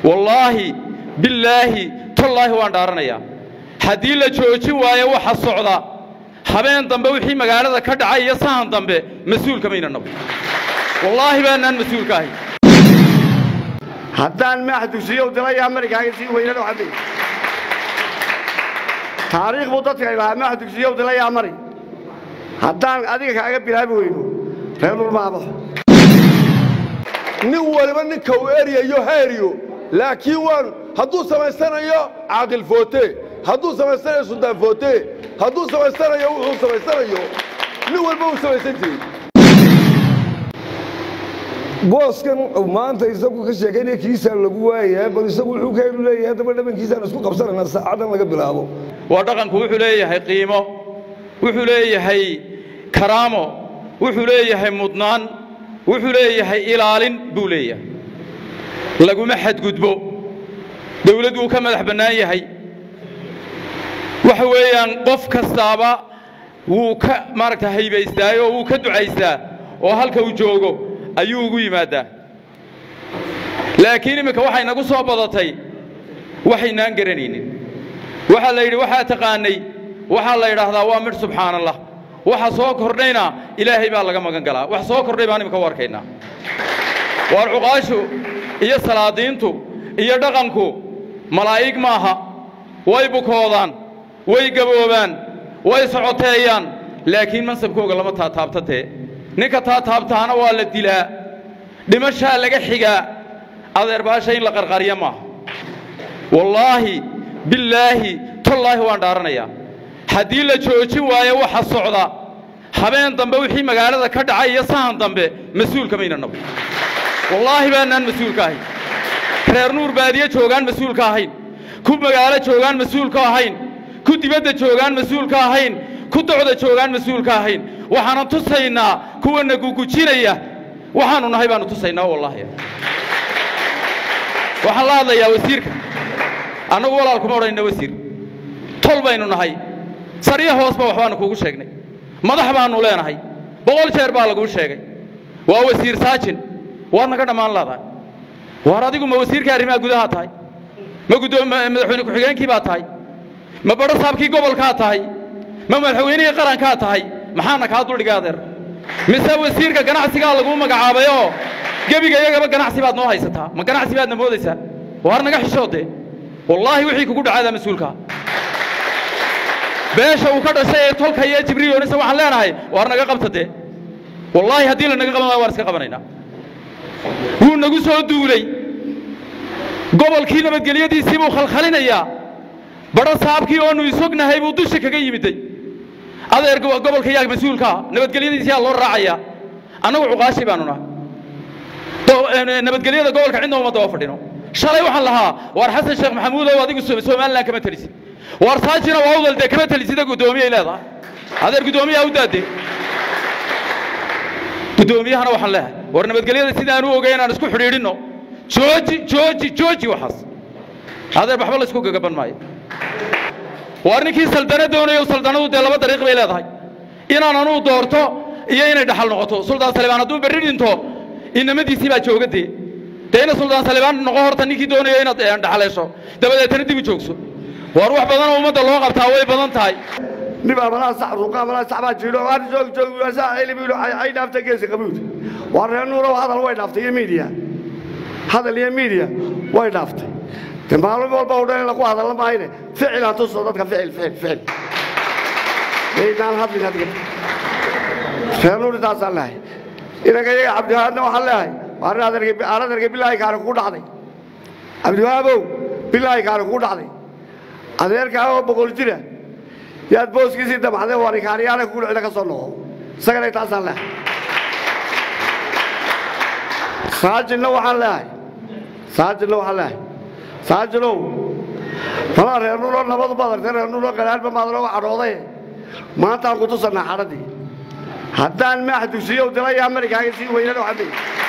wallaahi billaahi tallaahi waan dhaaranayaa haddii la joojin waayo waxa socda habeen dambe wixii magaalada ka dhacay iyo sahan dambe mas-uulka mayna nabo wallaahi baanaan mas-uulka ahay haddaan maax dugsiyow dilaya marikaaga sii weynan waxaa taariikh buu dadka ilahaa maax dugsiyow dilayaa mari haddaan adiga kaaga bilaabi weyno reer dhulmaabo nin waliba ninka uu eryayo ha eryo laakiin waan hadduu samaysanayo caaqil foote hadduu samaysanayo suldaan foote hadduu samaysanayo wuxuu samaysanayo nin walba uu samaysan jiray booskan maanta isagu ka sheekaynaya kiisaa lagu waayahay bal isagu wuxuu keenu leeyahay haddaba dhabankiisaan isku qabsanayna saacadan laga bilaabo waa dhaqanku wuxuu leeyahay qiimo wuxuu leeyahay karaamo wuxuu leeyahay mudnaan wuxuu leeyahay ilaalin buu leeyahay laguma xadgudbo dawlad wuu ka madax bannaan yahay waxa weeyaan qof kastaaba wuu ka maaragta haybaystaa oo wuu ka ducaystaa oo halka uu joogo ayuu ugu yimaaddaa laakiin imminka waxay nagu soo badatay waxaynaan garanaynin waxaa la yidhi waxaa taqaanay waxaa la yidhaahdaa waa midh subxaan allah waxa soo kordhayna ilaahay baa laga magan galaa wax soo kordhay baan imika u arkaynaa waar cuqaashu iyo salaadiintu iyo dhaqanku malaa'ig maaha way bukoodaan way gaboobaan way socoteeyaan laakiin mansabkooga lama taataabtatee ninka taataabtaana waa la dilaa dhimashaa laga xigaa adeerbaasha in la qarqariya maaha wallaahi billaahi tallaahi waan dhaaranayaa haddii la joojin waayo waxa socda habeen dambe wixii magaalada ka dhacay iyo sahan dambe mas-uulka mayna nabo wallaahi baanaan mas-uulka ahayn reer nuur baadiye joogaan mas-uulka ahayn ku magaalo joogaan mas-uulka ahayn ku dibadda joogaan mas-uulka ahayn ku docda joogaan mas-uulka ahayn waxaanan tusaynaa kuwana gugujinaya waxaanu nahay baanu tusaynaa wallaahi waxaan la hadlayaa wasiirka annagu walaal kuma odhanayna wasiir tol baynu nahay saryo hoosba waxbaanu kuugu sheegnay madax baannu leenahay boqol jeer baa laguu sheegay waa wasiir saajin waad naga dhammaan leedahay waar adigu ma wasiirka arrimaha gudaha tahay ma madaxweyne ku-xigeenkii baa tahay ma badho saabkii gobolkaa tahay ma madaxweynihii qarankaa tahay maxaana kaa duldhiga adeer mise wasiirka ganacsigaa laguu magacaabayoo gebiga iyagaba ganacsi baad noo haysataa ma ganacsi baadna moodaysaa waar naga xishoodee wallaahi wixii kugu dhacaadaa mas-uulkaa beesha uu ka dhashay ee tolka iyo jibriilonisa waxaan leenahay waar naga qabta dee wallaahi haddii la naga qaban waayo waan iska qabanaynaa wuu nagu soo duulay gobolkii nabadgelyadiisii buu khalkhalinayaa badho saabkii oonu isognahay buu dusha kaga yimiday adeer gobolka yaa mas-uulkaa nabadgelyadiisiyaa loo raacayaa annagu cuqaashi baanu nahay nabadgelyada gobolka cidna uma daba fadhino shalay waxaan lahaa waar xasan sheekh maxamuudow adigu somalilan kama telisid waar saajina waa udal dee kama telisida guddoomiyay leedahay adeer guddoomiyaha u daadee guddoomiyahana waxaan leehay war nabadgelyada sidaan u ogay inaan isku xidhiidhinno jooji jooji jooji waxaas adeer waxba la isku gagaban maayo waar ninkii saldana doonayo saldanadu dee laba dariiq bay leedahay inaan anuu doorto iyo inay dhaxal noqoto suldaan salibaan hadduu berri dhinto inamadiisii baa jooga dee dee ina suldaan salibaan noqo horta ninkii doonayo inaad dhaxaleesho dabadeetana dib u joogso waar wax badanoo ummadda loo qabtaa way badan tahay nibaa malaa sax ruuqa malaa sax baa jiidho aan joog joog waasaa cilmi ilo ay dhaafta geesi qabuud waa reer nuurow hadal way dhaaftay iyo miidiya hadal iyo miidiya way dhaaftay de maalin walba u dhan in lagu hadalla maayne ficilaan tuso dadka ficil ficil ficil maynaan hadlin adiga reer nuur intaasaan lehay inanka iyaga cabdiwahaabna waxaan leehay waa nin aad ergay bilaahi kaani kugu dhacday cabdiwahaabow bilaahi kaani kugu dhacday adeerkaa oo boqol jira yaad booskiisii damacday waa nikaaniyaana kugu dhicina ka soo noqo isagana intaasaan lehay saajinna waxaan leehay saajinna waxaan leehay saajinow malaa reer nuuloo nabadu badartay reer nuuloo qalaanba maadanooga cadhooday maantaan ku tusannaa xadhaddii haddaan maax dugsiyow dilayaa marikaaga sii weynan waxaa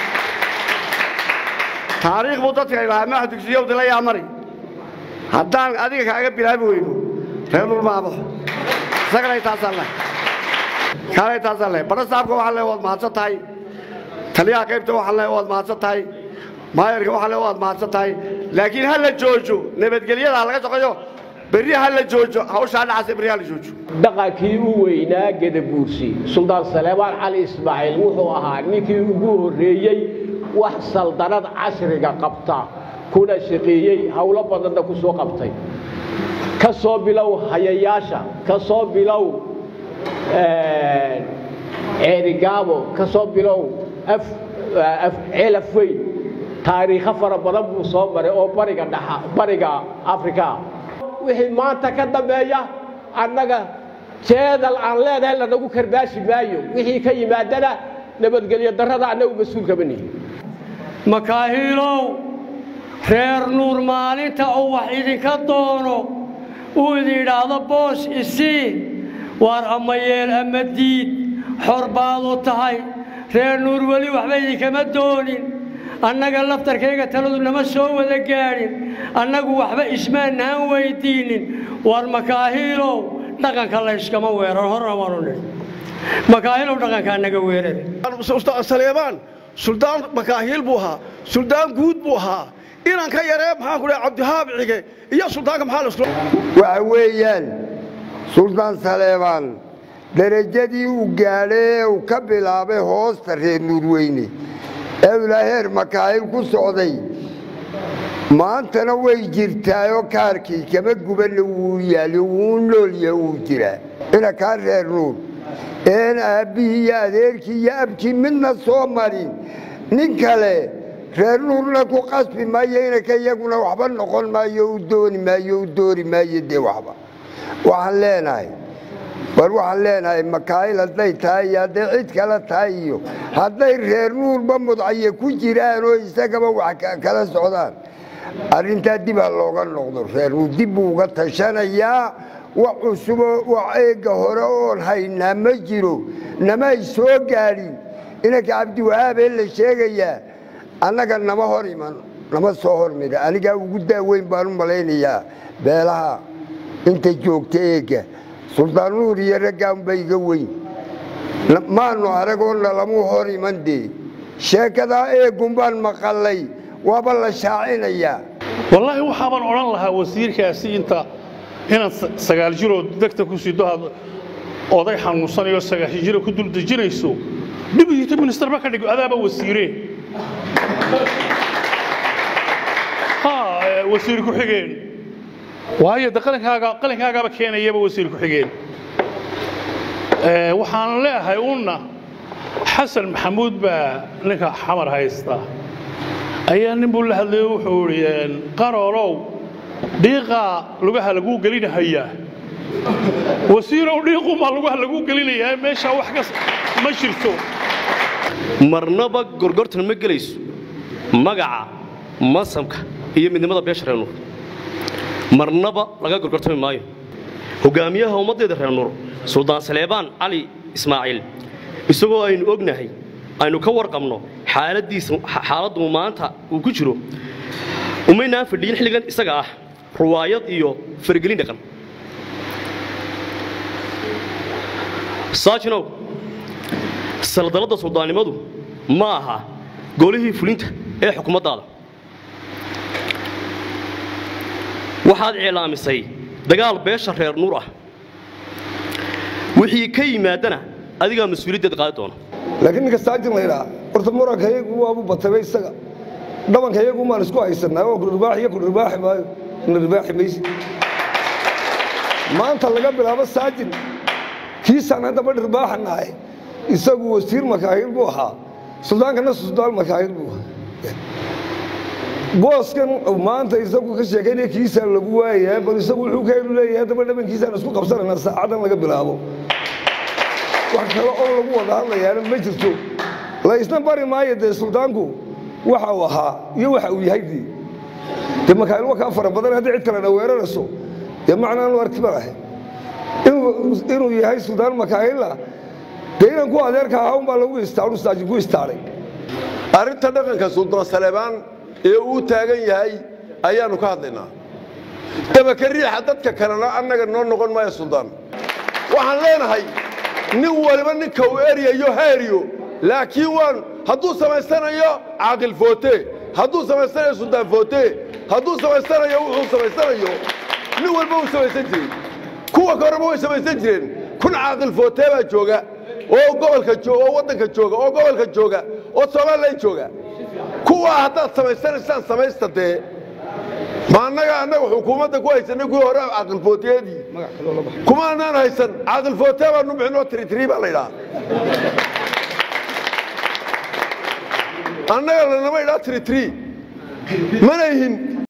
taariikh buu dadka ilahaa maax dugsiyow dilayaa mari haddaan adiga kaaga bilaabi weyno reer nuul maabo isagana intaasaan leh kaana intaasaan leh badho saabka waxaan leehay waad mahadsan tahay taliyaha qaybta waxaan leehay waad mahadsan tahay maayarka waxaa le waad mahadsan tahay laakiin ha la joojo nabadgelyada ha laga shaqeeyo berri ha la joojo hawshaa dhacaysa berri ha la joojo dhaqankii u weynaa gedabuursi suldaan saleebaan cali ismaaciil wuxuu ahaa ninkii ugu horreeyey wax saldanad casriga qabta kuna shaqeeyey howlo badanna ku soo qabtay ka soo bilow hayayaasha ka soo bilow ceerigaabo ka soo bilow ceelaf weyn taariikho fara badan buu soo maray oo bariga dha bariga afrika wixii maanta ka dambeeya annaga jeedal aan leenahay lanagu karbaashi maayo wixii ka yimaadana nabadgelyo darrada annagu mas-uul kama nihin makaahiilow reer nuur maalinta uu wax idinka doono uu idin idhaahdo boos isii waar ama yeel ama diid xor baadu tahay reer nuur weli waxba idinkama doonin annaga laftarkayga taladu nama soo wada gaadhin annagu waxba ismaanaan weydiinnin waar makaahiilow dhaqanka layskama weerar horna waanu nidhi makaahiilow dhaqankaa naga weerare saleebaan suldaan makaahiil buu ahaa suldaan guud buu ahaa inaan ka yaree maxaan ku dhahay cabdihaab cige iyo suldaanka maxaa laslo waxa weeyaan suldaan saleebaan derajadii uu gaadhay ee uu ka bilaabay hoosta reer nuurweyne ee ilaa heer makaahil ku socday maantana way jirtaayoo kaarkii kama gubanna wuu yaali wuu noolya wuu jiraa ina kaa reer nuur een aabbihii iyo adeerkii iyo abkii midna soo marin nin kale reer nuurna ku qasbi maayo inaka iyaguna waxba noqon maayo u dooni maayo u doori maayo dee waxba waxaan leenahay war waxaan leenahay makaayil hadday tahay iyo hadday cid kale tahay iyo hadday reer nuurba mudcaye ku jiraan oo isagaba wax kala socdaan arrintaa dib ha looga noqdo reer nuur dib buu uga tashanayaa wax cusuboo wax eegga hore oon haynaa ma jiro namay soo gaadhin inanka cabdiwahaabee la sheegayaa annaga nama hor iman nama soo hormida anigaa ugu daaweyn baan u malaynayaa beelaha inta joogta eegga suldaan nuur iyo raggaanba iga weyn maanu aragoo nalamuu hor iman dee sheekadaa eeggun baan maqallay waaba la shaacinayaa wallaahi waxaabaan odhan lahaa wasiirkaasi inta inaad sagaal jiroo degta ku sido aad oday xanuunsanayo sagaashan jiro ku dul dejinayso dhibigita ministerba ka dhigo adaaba wasiire wasiir ku-xigeen waayo de qalinkaaga qalinkaagaaba keenayaba wasiir ku-xigeen waxaan leeyahay unna xasan maxamuud baa ninka xamar haysta ayaa nin buu la hadlayo wuxuu idhi qaroolow dhiiqaa lugaha laguu gelinahayaa wasiirow dhiiqumaa lugaha laguu gelinayaa meeshaa wax kas ma jirto marnaba gorgortan ma gelayso magaca masamka iyo midnimada beesha reer nuur marnaba laga gorgortami maayo hogaamiyaha ummaddeeda reer nuur suldaan saleebaan cali ismaaciil isagoo aynu ognahay aynu ka warqabno xaaladiisa xaaladdu maanta uu ku jiro umaynaan fadhiyin xilligan isaga ah ruwaayad iyo faragelin dhaqan saajinow saldalladda suldaannimadu ma aha golihii fulinta ee xukuumaddaada waxaad cilaamisay dagaal beesha reer nuur ah wixii ka yimaadana adigaa mas-uuliyaddeed qaadi doona laakiin ninka saajin laydhaa horta muranka iyagu waabu bataba isaga dhabanka iyagu maan isku haysanaa oo kudhirbaax iyo kudhirbaaxi maayo kudhirbaaxi mayse maanta laga bilaabo saajin kiisaan haddaba dhirbaaxa nahay isagu wasiir makaahil buu ahaa suldaankana suldaan makaahil buu ahaa booskan maanta isagu ka sheekaynaya kiisaan lagu waayahay bal isagu wuxuu ka helu leeyahay haddaba dhabankiisaan isku qabsanayna saacadan laga bilaabo wax kale oo lagu wada hadlayaana ma jirto la isna bari maayo dee suldaanku waxa uu ahaa iyo waxa uu yahay dii dee makaayil wakaa fara badan haddii cid kalena weerarayso dee macnaanu arki ma lahay inuu yahay suldaan makaayila dee inan ku adeerka ahaa unbaa lagu istaaru saajin ku istaaray arrinta dhaqanka suldaan saleebaan ee uu taagan yahay ayaannu ka hadlaynaa dabaka riixa dadka kalena annaga noo noqon maayo suldaan waxaan leenahay nin waliba ninka uu eryayo ha eryo laakiin waan hadduu samaysanayo caaqil foote hadduu samaysanayo suldaan foote hadduu samaysanayo wuxuu samaysanayo nin walba uu samaysan jiray kuwa ka horeba way samaysan jireen kun caaqil foote baa jooga oo gobolka jooga oo waddanka jooga oo gobolka jooga oo somalilan jooga kuwaa haddaad samaysanaysaan samaysta dee ma annaga annaga xukuumadda ku haysanay kuwii hore caaqilfooteedii kuma anaan haysan caaqilfoote baanu bixinoo tiritiri baa la yidhaha annaga lanama idhaa tiritiri mana ihin